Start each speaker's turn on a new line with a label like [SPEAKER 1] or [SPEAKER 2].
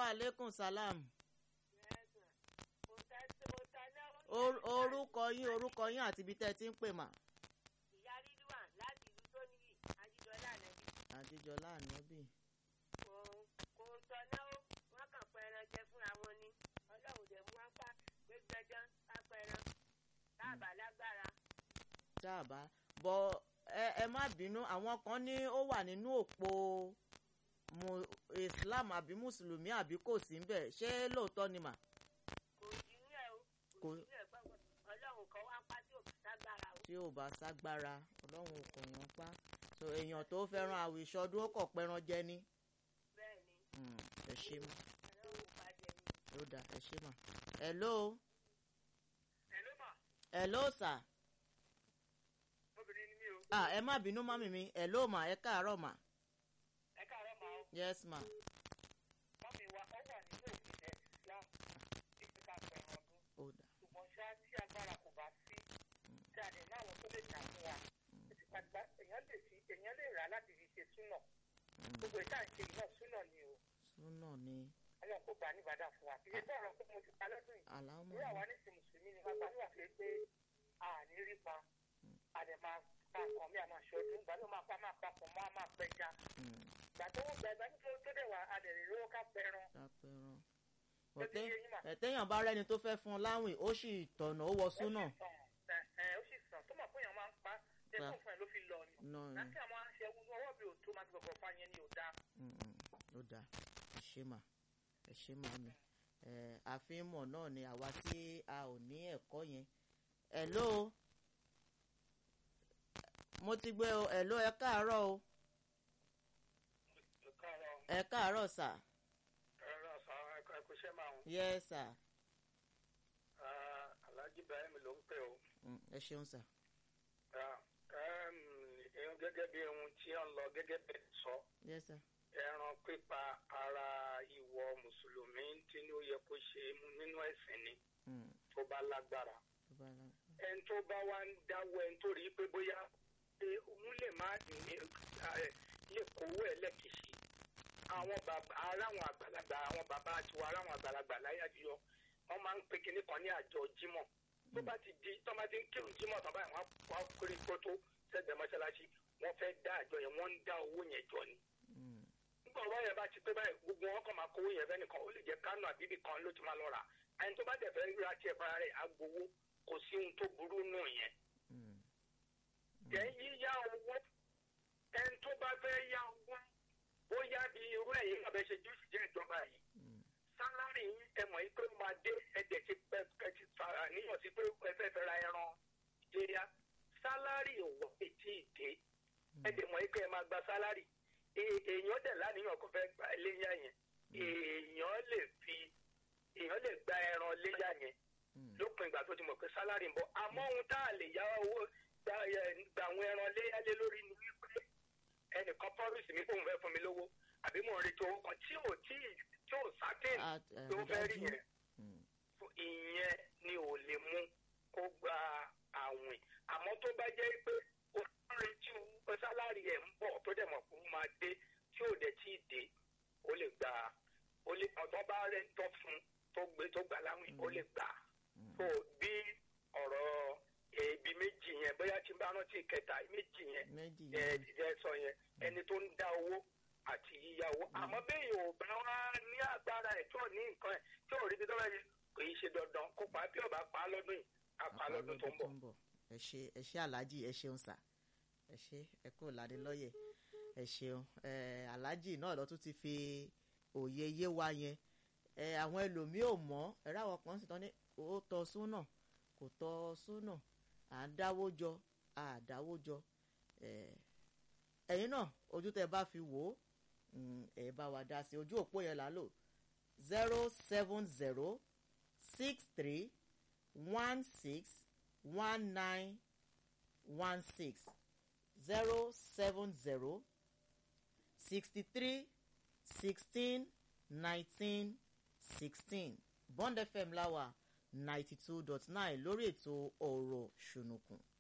[SPEAKER 1] aleykum salam Or- orúkọ yín orúkọ yín àti ibi tẹ́ ẹ ti ń pè mà
[SPEAKER 2] ìyá rídíwà láti ìlú tó níyì ajíjọlá ànábì
[SPEAKER 1] àdìjọlá ànábì
[SPEAKER 2] kò kò tọ́ná ó wọ́n kàn pẹ́ ẹran jẹ fúnra wọn ni ọlọ́run dẹ̀ mú wọn pa pé gbẹdán ká pẹran táàbà lágbára
[SPEAKER 1] dáàbá bọ ẹ ẹ má bínú àwọn kan ní ó wà nínú òpó mu islam àbí mùsùlùmí àbí kò sí ńbẹ̀ ṣé lóòótọ́ ni mà
[SPEAKER 2] kò jí ní ẹ̀ o kò
[SPEAKER 1] Kò-
[SPEAKER 2] jí ní ẹ̀ gbọ́ngàn ọlọ́run kan wá pa tí ò lágbára o
[SPEAKER 1] tí ò bá ságbára ọlọ́run kò yàn pa so èèyàn tó fẹ́ràn àwìṣọdún ó kọ̀ pẹ́ran jẹ ní
[SPEAKER 2] bẹ́ẹ̀ ni
[SPEAKER 1] Hmm, ẹ ṣe mà
[SPEAKER 2] ọlọ́run pa jẹ ni.
[SPEAKER 1] ó dà ẹ ṣe mà hello
[SPEAKER 2] ẹ ló mà
[SPEAKER 1] hello sir
[SPEAKER 2] obìnrin ni mí o
[SPEAKER 1] ah ẹ má bínú mọ́mì mi hello mà ẹ káàárọ̀ mà
[SPEAKER 2] ẹ káàárọ̀ máa
[SPEAKER 1] yes ma
[SPEAKER 2] mọ́mí wa ọ wà nínú òfìsẹ́ islam títí ká pẹ̀ràn ọdún
[SPEAKER 1] ó dà
[SPEAKER 2] ṣùgbọ́n ṣá tí agbára kò bá sí tí a lè ní àwọn tó lè tà fún wa ìtìpàgbà èèyàn lè fi èèyàn lè rà láti fi ṣe súnà
[SPEAKER 1] Hmm,
[SPEAKER 2] gbogbo ìta ń ṣe yìí náà súnà ni o
[SPEAKER 1] súnà ni
[SPEAKER 2] ọlọ́run kó gbà ní ìbàdàn fún wa kì í ṣe bọ́ọ̀rọ̀ pé mo ti pa lọ́dún yìí
[SPEAKER 1] àlámọ̀
[SPEAKER 2] ìwé àwa ní ti mùsùlùmí ni wọn gbàdúrà pé pé a ní rí pa a dẹ̀ máa pa nǹkan mi àmọ́ ṣọdún ìgbà tó máa pa máa papọ̀ mọ́ a máa pẹja
[SPEAKER 1] Hmm,
[SPEAKER 2] ìgbà tó wọ́n gba ìgbà tó tó dẹ̀ wá a dẹ̀ lè lówó ká pẹran
[SPEAKER 1] lápẹ̀ràn
[SPEAKER 2] tó ti yé yín mà.
[SPEAKER 1] ẹ̀tẹ́yàn bá rẹ́ni tó fẹ́ fún un láwìn ó sì tọ̀nà ó wọ súnà
[SPEAKER 2] ó sì sàn ẹ ó sì sàn tó mọ̀ fún èèyàn máa ń pa ṣe
[SPEAKER 1] Pa.
[SPEAKER 2] fún fún ẹ ló fi lọ ni.
[SPEAKER 1] náà ni
[SPEAKER 2] láti àwọn aṣẹ ewu ọwọ́ mi ò tó máa ti gbọ̀gbọ̀ fa yẹn ni ò dáa.
[SPEAKER 1] Hmm, hmm, ó dà ẹ ṣe mà ẹ ṣe mà mi ẹ àfihàn náà ni àwa tí a ò ní ẹ̀kọ́ yẹn hello mo ti gbé o hello ẹ káàárọ̀ o ẹ káàárọ̀ sà
[SPEAKER 2] ẹ̀rọ àṣà ẹ̀kọ́ṣẹ́ máa ń
[SPEAKER 1] yes sir
[SPEAKER 2] Alhaji Ibrahim ló ń pè ó.
[SPEAKER 1] Hmm, ẹ ṣeun sà
[SPEAKER 2] ẹ̀hún gẹ́gẹ́ bí ohun tí ó ń lọ gẹ́gẹ́ bẹ́ẹ̀ sọ
[SPEAKER 1] yes sir
[SPEAKER 2] ẹran pípa ara ìwọ mùsùlùmí tí ó yẹ kó ṣe nínú ẹ̀sìn ni
[SPEAKER 1] Hmm,
[SPEAKER 2] tó bá lágbára.
[SPEAKER 1] tó bá la
[SPEAKER 2] ẹni tó bá wá ń dáwọ́ ẹni tó rí i pé bóyá pé òun lè má ní ẹ, lè kówó ẹ lẹ́kìsì àwọn bàbá aráwọn àgbàlagbà àwọn bàbá àtiwọ́ aráwọn àgbàlagbà láyé àjọyọ wọ́n máa ń pe kinní kan ní àjọ jímọ̀ tó bá ti di tó bá ti ń kírun jímọ̀ tó báyìí wọ́n á kórè kótó sẹ́gbẹ̀ẹ́ mọ́ṣáláṣí wọ́n fẹ́ dá àjọ yẹn wọ́n ń dá owó yẹn jọ ni
[SPEAKER 1] Hmm,
[SPEAKER 2] nígbà ọ̀rọ̀ yẹn bá ti pé báyìí gbogbo wọn kàn máa kówó yẹn fẹ́ nìkan ó lè jẹ́ kánò àbíbí kan ló ti máa lọ rà ẹni tó bá dẹ̀ fẹ́ ra tiẹ̀ fara rẹ̀ á gbowó kò sí ohun tó burú nù yẹn
[SPEAKER 1] hmm,
[SPEAKER 2] jẹ́ yíyá owó ẹni tó bá fẹ́ yá owó bóyá bí irú ẹ̀yìn náà bẹ́ ṣe jù sí jẹ́ ìjọba yìí
[SPEAKER 1] hmm,
[SPEAKER 2] sálárì yín ẹ mọ̀ yín pé ó máa dé ẹ̀dẹ̀ ti pẹ́ ẹ ti fa àníyàn sí pé ẹ fẹ́ fẹ́ ra ẹran léyà sálárì ò wọ́ etí ìdè ẹ̀dẹ̀ mọ̀ yín pé ẹ máa gba sálárì È- èèyàn dẹ̀ láníyàn kó fẹ́ gba léyà yẹn èèyàn lè fi èèyàn lè gba ẹran léyà yẹn
[SPEAKER 1] hmm,
[SPEAKER 2] lópin ìgbà tó ti mọ̀ pé sálárì ń bọ̀ àmọ́ ohun tá a lè yá owó gba ẹ- gba àwọn ẹran léyálé lórí ni wípé ẹnìkan promise mi kóun fẹ́ fún mi lówó àbí mò ń retí owó kan tí ò tí tí ò certain
[SPEAKER 1] Ah, eh,
[SPEAKER 2] tó fẹ́ rí
[SPEAKER 1] dájú.
[SPEAKER 2] yẹn
[SPEAKER 1] hmm,
[SPEAKER 2] Fún ìyẹn ni ò lè mú kó gba àwìn àmọ́ tó bá jẹ́ pé ó ń retí owó sálárì ẹ̀ ń bọ̀ tó dẹ̀ mọ̀ pé ó máa dé tí ò dẹ̀ tí ì dé ó lè gbà ó lè ọ̀tọ́ bá rẹ̀ ń tọ́ fún tó gbé tó gbà láwìn ó lè gbà
[SPEAKER 1] hmm,
[SPEAKER 2] so bí ọ̀rọ̀ ebi méjì yẹn bóyá tí n bá rántí kẹta méjì yẹn
[SPEAKER 1] méjì
[SPEAKER 2] ẹ
[SPEAKER 1] yẹn
[SPEAKER 2] ẹ sọ yẹn ẹni tó ń dá owó àti yíyá owó àmọ́ bẹ́ẹ̀ yóò bá wá ní agbára ẹ̀ tó ní nǹkan ẹ̀ tí ò rí bí tọ́lá yìí kò í ṣe dandan kó pa á bí ọba pa á lọ́dún yìí á pa á lọ́dún tó ń bọ̀.
[SPEAKER 1] ẹ ṣe ẹ ṣe aláàjì ẹ ṣeun sà ẹ ṣe ẹ kúrò ládé lọ́yẹ̀ ẹ ṣeun ẹ aláàjì náà lọ tún ti fi òye yé wa yẹn ẹ àwọn ẹlòmíì ò mọ̀ ẹ ráwọn kan sì tán ní ó tọ́ súnà kò tọ́ súnà à ń dáwó jọ à dáwó jọ ẹ ẹ̀yin náà ojú tẹ bá fi wò ó mm, ẹ bá wa dá sí ojú òpó yẹn là ń lò zero seven zero six three one six one nine one six zero seven zero sixty three sixteen nineteen sixteen bond fm láwà ninety two dot nine lórí ètò ọ̀rọ̀ ṣùnùkùn.